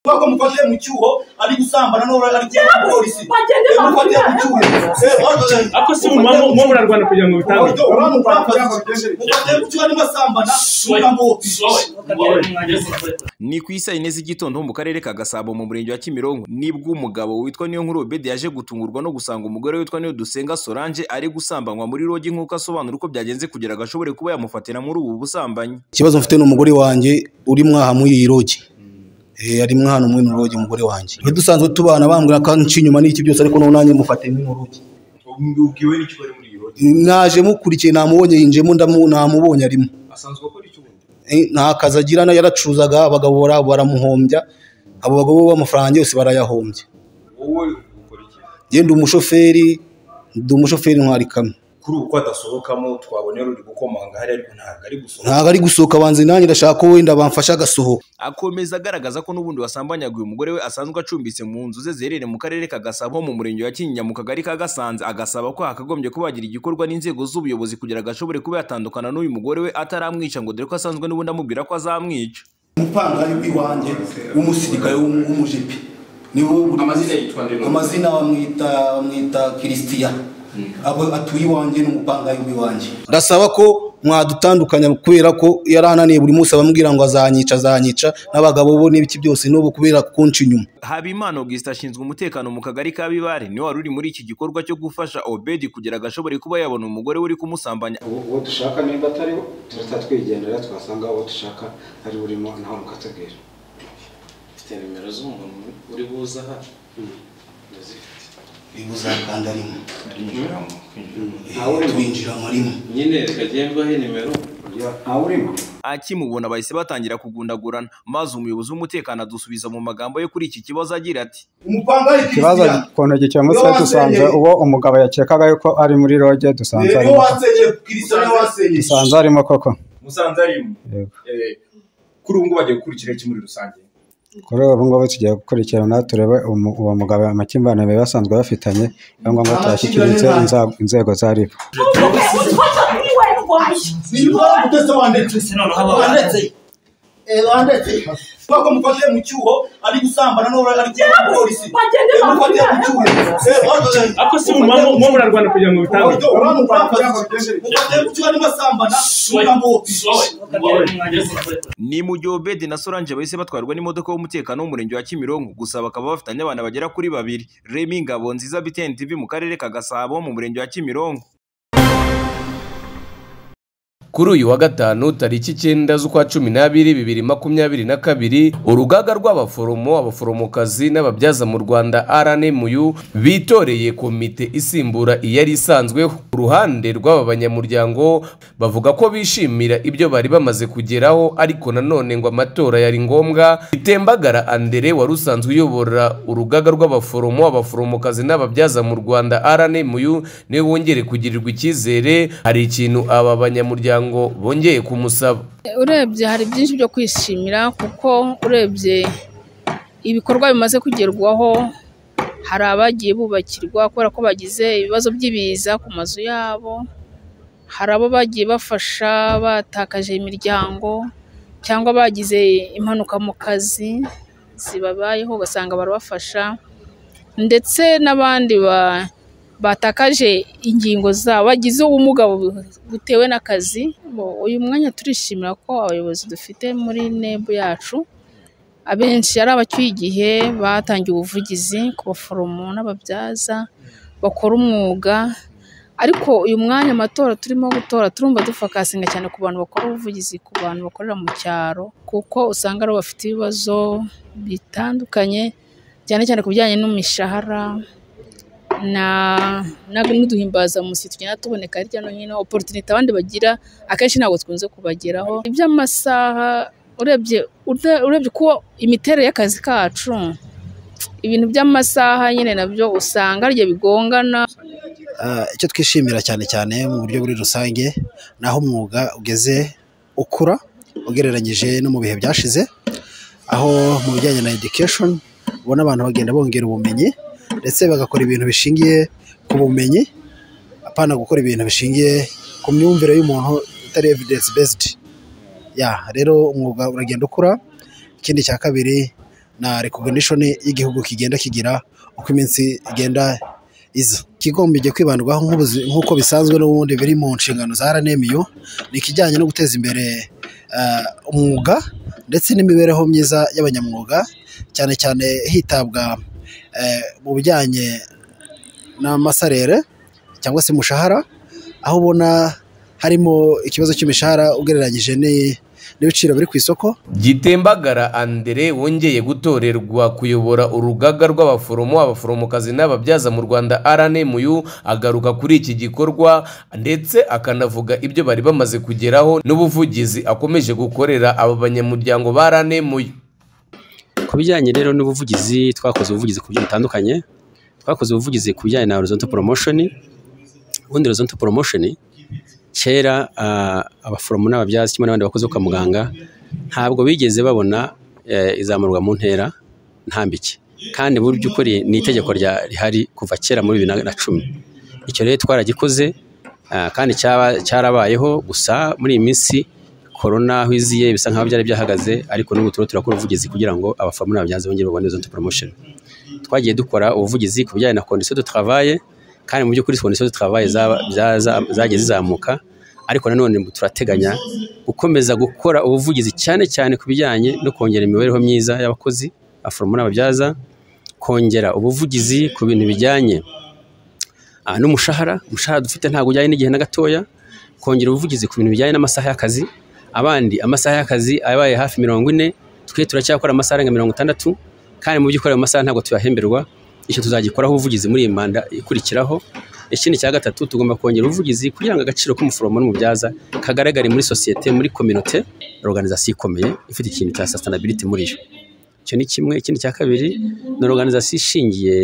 kubera ko mufashe mu cyuho ari gusambana n'uwo ari cyangwa polisi bagende Eh, mufate mu cyuho Eh, bagende. ako si mu mpamvu mu murarwanda kugira ngo bitabwe Uburyo abantu bambaye, mufate mu cyuho arimo asambana mugira ngo ni ku isa yine z'igitondo mu karere ka gasabo mu murenge wa kimironko nibwo umugabo witwa niyonkuru obedi yaje gutungurwa no gusanga umugore witwa niyodusenga solange ari gusambanywa muri rogi nk'uko asobanura uko byagenze kugira ngo ashobore kuba yamufatira muri ubu busambanyi ikibazo mfite n'umugore wanjye uri mwaha muri iyi rogi Eh, ari mwaha muri ino rogi umugore wanjye Twari dusanzwe tubana bambwira ko nci inyuma n'iki byose ariko noneho nanjye mufate muri rogi ubwiwe n'icyo bari muri iyo naje mukurikiye namubonye yinjemo ndamu namubonye arimo asanzwe akora iki ubundi Eh, nta kazi agira na- yaracuzaga abagabo bara- baramuhombya abo bagabo b'amafaranga yose barayahombye wowe ukora iki njye ndi umushoferi ndi umushoferi ntwari kamwe kuri ubu ko adasohokamo twabonera uri gukomanga hariya ariko ntabwo ari gusohoka ntabwo ari gusohoka banze nanjye ndashaka ko wenda bamfasha agasohoka akomeza agaragaza ko n'ubundi wasambanyaguye umugore we asanzwe acumbitse mu nzu ze ziherereye mu karere ka gasabo mu murenge wa kinyinya mu kagari ka gasanze agasaba ko hakagombye kuba hagira igikorwa n'inzego z'ubuyobozi kugira ngo ashobore kuba yatandukana n'uyu mugore we ataramwica ngo dore ko asanzwe n'ubundi amubwira ko azamwica umupangayi w'iwanjye w'umusirikare w'umujipi niwe Amazina yitwa nde? amazina bamwita bamwita kirisitiya abo atuye iwanjye n'umupangayi w'iwanjye ndasaba ko mwadutandukanya kubera ko yarananiye buri munsi abambwira ngo azanyica azanyica n'abagabo bo n'ibiki byose n'ubu kubera kunca inyuma habimana augustin ashinzwe umutekano mu kagari ka bibare niwe wari uri muri iki gikorwa cyo gufasha obedi kugira ngo ashobore kuba yabona umugore we uri kumusambanya ubu uwo dushaka nimba atariho turahita twigendera twasanga uwo dushaka ari burimo nawe mukatubwira Mfite nimero z'umuntu uri buze aha ndazifite bibuzakanda rimwe Kwinjira mu kwinjira mu- twinjiramo rimwe nyine reka gendwaho nimero ntawurimo akimubona bahise batangira kugundagurana maze umuyobozi w'umutekano adusubiza mu magambo yo kuri iki kibazo agira ati umupangayi ikibazo ku ntoki cya musore dusanze uwo umugabo yakekaga yuko ari muri roge dusanze niyo arimo wasenye kirisa niyo wasenye dusanze arimo koko musanze arimo Yego. Eh, kuri ubu ngubu bagiye gukurikira iki muri rusange kuri ubu ngubu tugiye gukurikirana turebe umu- uwo mugabo amakimbirane bari basanzwe bafitanye niyo ngombwa twashyikirijwe inza- inzego za ribu utwatsa niwe ndwaye niyo mpamvu utese wanditse wanditse Eh, wanditse kubera ko mufashe mu cyuho ari gusambana n'uwo ari cyangwa polisi Bagende Eh, mufate mu cyuho Eh, bagende. ako si mu mpamvu mu murarwanda kugira ngo bitabwe Uburyo abantu bambaye, mufate mu cyuho arimo asambana mugira ngo ni mu gihe obedi na solange bahise batwarwa n'imodoka y'umutekano w'umurenge wa kimironko gusa bakaba bafitanye abana bagera kuri babiri remi ngabo nziza btn tv mu karere ka gasabo mu murenge wa kimironko kuri uyu wa gatanu tariki icyenda z'ukwa cumi n'abiri bibiri makumyabiri na kabiri urugaga rw'abaforomo abaforomokazi n'ababyaza mu rwanda rnmu bitoreye komite isimbura iyari isanzwe ku ruhande rw'aba banyamuryango bavuga ko bishimira ibyo bari bamaze kugeraho ariko nanone ngo amatora yari ngombwa itembagara andere wari usanzwe uyobora urugaga rw'abaforomo abaforomokazi n'ababyaza mu rwanda rnmu niwe wongere kugirirwa icyizere hari ikintu aba banyamuryango bongeye kumusaba urebye hari byinshi byo kwishimira kuko urebye ibikorwa bimaze kugerwaho hari abagiye bubakirwa kubera ko bagize ibibazo by'ibiza ku mazu yabo hari abo bagiye bafasha batakaje imiryango cyangwa bagize impanuka mu kazi zibabayeho ugasanga barabafasha ndetse n'abandi ba- batakaje ingingo zabo bagize ubumuga bu- butewe n'akazi Bo- uyu mwanya turishimira ko abayobozi dufite muri nebu yacu abenshi ari abacyuye igihe batangiye ubuvugizi ku baforomo n'ababyaza bakora umwuga ariko uyu mwanya amatora turimo gutora turumva dufakasinga cyane ku bantu bakora ubuvugizi ku bantu bakorera mu cyaro kuko usanga aribo bafite ibibazo bitandukanye cyane cyane ku bijyanye n'imishahara na na- n'uduhimbazamusyi tugenda tuboneka hirya no hino oporutinite abandi bagira akenshi ntabwo twikunze kubageraho iby'amasaha urebye ure- urebye uko imiterere y'akazi kacu ibintu by'amasaha nyine nabyo usanga ari byo bigongana Ah, icyo twishimira cyane cyane mu buryo muri rusange ni aho umwuga ugeze ukura ugereranyije no mu bihe byashize aho mu bijyanye na education ubona abantu bagenda bongera ubumenyi ndetse bagakora ibintu bishingiye ku bumenyi apana gukora ibintu bishingiye ku myumvire y'umuntu itari evidence based ya rero umwuga uragenda ukura ikindi cya kabiri na recognition y'igihugu kigenda kigira uko iminsi igenda iza ikigombye kwibandwaho nk'ubuzi- nk'uko bisanzwe n'ubundi biri mu nshingano za RNMU ni ikijyanye no guteza imbere eh, umwuga ndetse n'imibereho myiza y'abanyamwuga cyane cyane hitabwa eh, mu bijyanye n'amasarere cyangwa se umushahara aho ubona harimo ikibazo cy'imishahara ugereranyije ni- n'ibiciro biri ku isoko gitembagara andere wongeye gutorerwa kuyobora urugaga rw'abaforomo abaforomokazi n'ababyaza mu rwanda rnmu agaruka kuri iki gikorwa ndetse akanavuga ibyo bari bamaze kugeraho n'ubuvugizi akomeje gukorera abo banyamuryango ba rnmu ku bijyanye rero n'ubuvugizi twakoze ubuvugizi ku buryo butandukanye twakoze ubuvugizi ku bijyanye na horizontal promotion ubundi horizontal promotion kera ah, abaforomo n'ababyaza kimwe n'abandi bakozi bo kwa muganga ntabwo bigeze babona eh, izamurwa mu ntera ntambike kandi mu by'ukuri ni itegeko rya- rihari kuva kera muri bibiri na- na cumi icyo rero twaragikoze ah, kandi cyaba- cyarabayeho gusa muri iyi minsi korona aho iziye bisa nk'aho byari byahagaze ariko n'ubu turiho turakora ubuvugizi kugira ngo abaforomo n'ababyaza bongere babone izo promotion twagiye dukora ubuvugizi ku bijyanye na condition de travail kandi mu by'ukuri condition de travail za- za- za- zagiye zizamuka ariko nanone turateganya gukomeza gukora ubuvugizi cyane cyane ku bijyanye no kongera imibereho myiza y'abakozi abaforomo n'ababyaza kongera ubuvugizi ku bintu bijyanye ah, n'umushahara umushahara dufite ntabwo ujyanye n'igihe na gatoya kongera ubuvugizi ku bintu bijyanye n'amasaha y'akazi abandi amasaha y'akazi abaye hafi mirongo ine twe turacyakora amasaha arenga mirongo itandatu kandi mu by'ukuri ayo masaha ntabwo tuyahemberwa icyo tuzagikoraho ubuvugizi muri iyi manda ikurikiraho ikindi cya gatatu tugomba kongera ubuvugizi kugira ngo agaciro k'umuforomo n'umubyaza kagaragare muri sosiyete muri kominote organizasiyo ikomeye ifite ikintu cya sustainability muri yo icyo ni kimwe ikindi cya kabiri ni organizasiyo ishingiye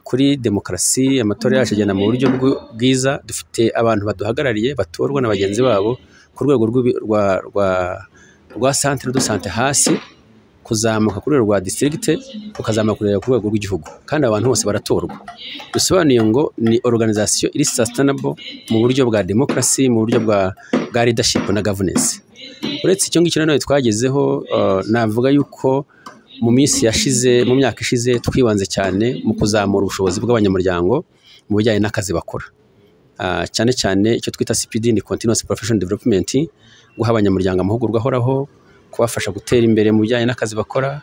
kuri demokarasi amatora yacu agenda mu buryo bw- bwiza dufite abantu baduhagarariye batorwa na bagenzi babo ku rwego rw'ibi- rwa rwa rwa centre de sante hasi kuzamuka ku rwego rwa district ukazamuka kurera ku rwego rw'igihugu kandi abantu bose baratorwa bisobanuye ngo ni organisation iri sustainable mu buryo bwa demokarasi mu buryo bwa bwa leadership na governance uretse icyo ngicyo nanone twagezeho uh, navuga yuko mu minsi yashize mu myaka ishize twibanze cyane mu kuzamura ubushobozi bw'abanyamuryango mu bijyanye n'akazi bakora Ah, cyane cyane icyo twita CPD ni continuous professional development guha abanyamuryango amahugurwa ahoraho kubafasha gutera imbere mu bijyanye n'akazi bakora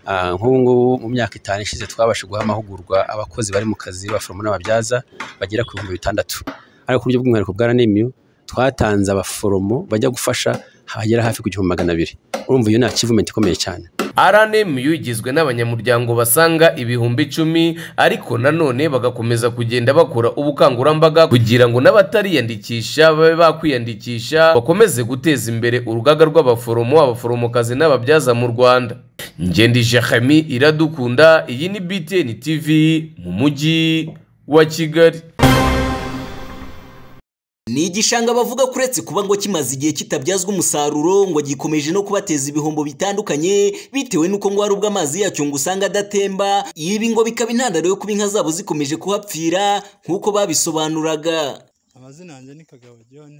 Ah, nk'ubu ngubu mu myaka itanu ishize twabashe guha amahugurwa abakozi bari mu kazi baforomo n'ababyaza bagera ku bihumbi bitandatu ariko ku buryo bw'umwihariko bwa RNMU twatanze abaforomo bajya gufasha hagera hafi ku gihumbi magana abiri urumva iyo ni achievement ikomeye cyane rnmu igizwe n'abanyamuryango basaga ibihumbi icumi ariko nanone bagakomeza kugenda bakora ubukangurambaga kugira ngo n'abatariyandikisha babe bakwiyandikisha bakomeze guteza imbere urugaga rw'abaforomo abaforomokazi n'ababyaza mu rwanda ngende jahami iradukunda iyi ni btn tv mu mujyi wa kigali Ni igishanga bavuga ko uretse kuba ngo kimaze igihe kitabyazwa umusaruro ngo gikomeje no kubateza ibihombo bitandukanye bitewe n'uko ngo hari ubwo amazi yacyo ngo usanga adatemba ibi ngo bikaba intandaro yo kuba inka zabo zikomeje kuhapfira nk'uko babisobanuraga amazina yanjye ni kagabo john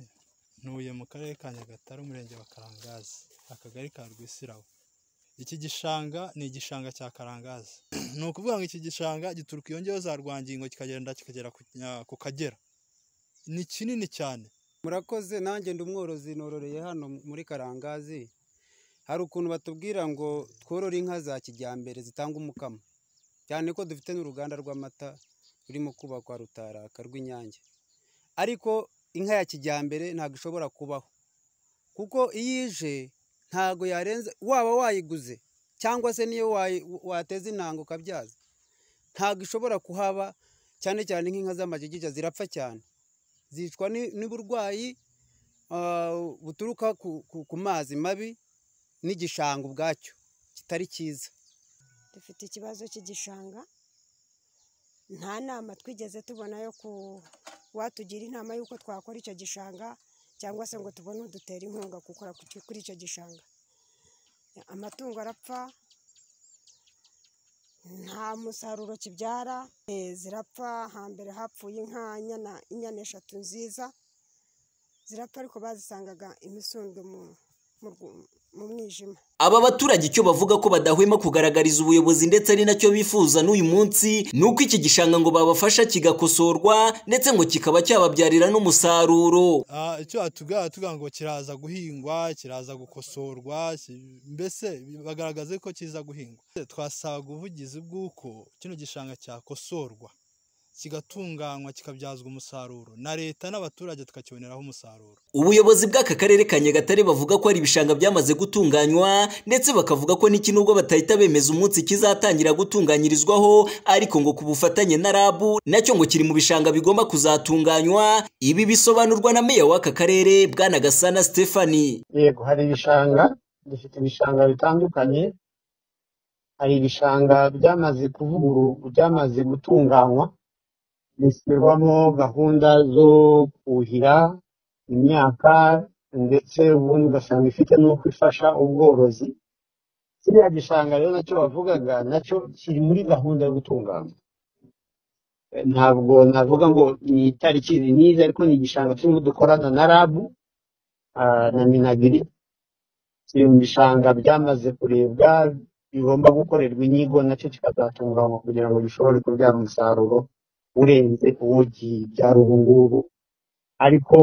ntuye mu karere ka nyagatare umurenge wa karangazi akagari ka rwisirawo iki gishanga ni igishanga cya karangazi ni ukuvuga ngo iki gishanga gituruka iyo ngeyo za rwangingo kikagenda kikagera ku Nya- ku kagera ni kinini cyane murakoze nanjye ndi umworozi nororeye hano muri karangazi hari ukuntu batubwira ngo tworore inka za kijyambere zitanga umukamo cyane ko dufite n'uruganda rw'amata rurimo kubakwa rutaraka rw'inyange ariko inka ya kijyambere ntabwo ishobora kubaho kuko iyo ije ntabwo yarenze waba wayiguze cyangwa se niyo wayi- wateza intango ukabyaza ntabwo ishobora kuhaba cyane cyane nk'inka z'amajigija zirapfa cyane zicwa ni- n'uburwayi ah, buturuka ku- ku- ku mazi mabi n'igishanga ubwacyo kitari cyiza dufite ikibazo cy'igishanga nta nama twigeze tubona yo ku watugira inama y'uko twakora icyo gishanga cyangwa se ngo tubone udutera inkunga gukora ku cyo- kuri icyo gishanga amatungo arapfa nta musaruro kibyara eh, zirapfa hambere hapfuye inka inyana inyana eshatu nziza zirapfa ariko bazisangaga imisundwe mu mu rwu- mu mwijima Aba baturage icyo bavuga ko badahwema kugaragariza ubuyobozi ndetse ari nacyo bifuza n'uyu munsi ni uko iki gishanga ngo babafasha kigakosorwa ndetse ngo kikaba cyababyarira n'umusaruro Ah, icyo atubwira tuvuga ngo kiraza guhingwa kiraza gukosorwa ki- mbese bagaragaze ko kiza guhingwa twasabaga ubuvugizi bw'uko kino gishanga cyakosorwa kigatunganywa kikabyazwa umusaruro na leta n'abaturage tukakiboneraho umusaruro ubuyobozi bw'aka karere ka nyagatare bavuga ko hari ibishanga byamaze gutunganywa ndetse bakavuga ko n'iki nubwo batahita bemeza umunsi kizatangira gutunganyirizwaho ariko ngo ku bufatanye na rabu nacyo ngo kiri mu bishanga bigomba kuzatunganywa ibi bisobanurwa na meya w'aka karere bwana gasana stephanie yego hari ibishanga dufite ibishanga bitandukanye hari ibishanga byamaze kuvugururwa byamaze gutunganywa bishyirwamo gahunda zo kuhira imyaka ndetse ubundi ugasanga ifite n'uko ifasha ubworozi kiriya gishanga rero nacyo bavugaga nacyo kiri muri gahunda yo gutunganywa Eh, ntabwo navuga ngo ni itariki ni nizi ariko ni igishanga turimo dukorana na rabu ah, na minagiri kiri mu bishanga byamaze kurebwa bigomba gukorerwa inyigo nacyo kikazatunganywa kugira ngo gishobore kubyara umusaruro urenze uwo byara ubu ngubu ariko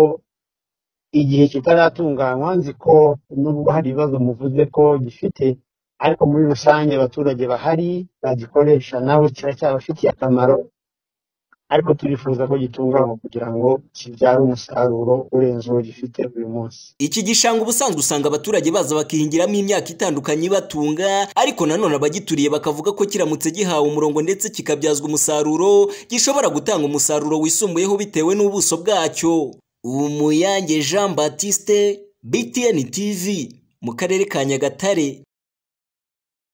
igihe kitaratunganywa nzi ko nubwo hari ibibazo muvuze ko gifite ariko muri rusange abaturage bahari bagikoresha nabo kiracyabafitiye akamaro ariko turifuza ko gitunganywa kugira ngo kibyare umusaruro urenze uwo gifite uyu munsi Iki gishanga ubusanzwe usanga abaturage baza bakihingiramo imyaka itandukanye ibatunga, ariko nanone abagituriye bakavuga ko kiramutse gihawe umurongo ndetse kikabyazwa umusaruro, gishobora gutanga umusaruro wisumbuyeho bitewe n'ubuso bwacyo. Umuyange Jean Baptiste, BTN TV, mu karere ka Nyagatare.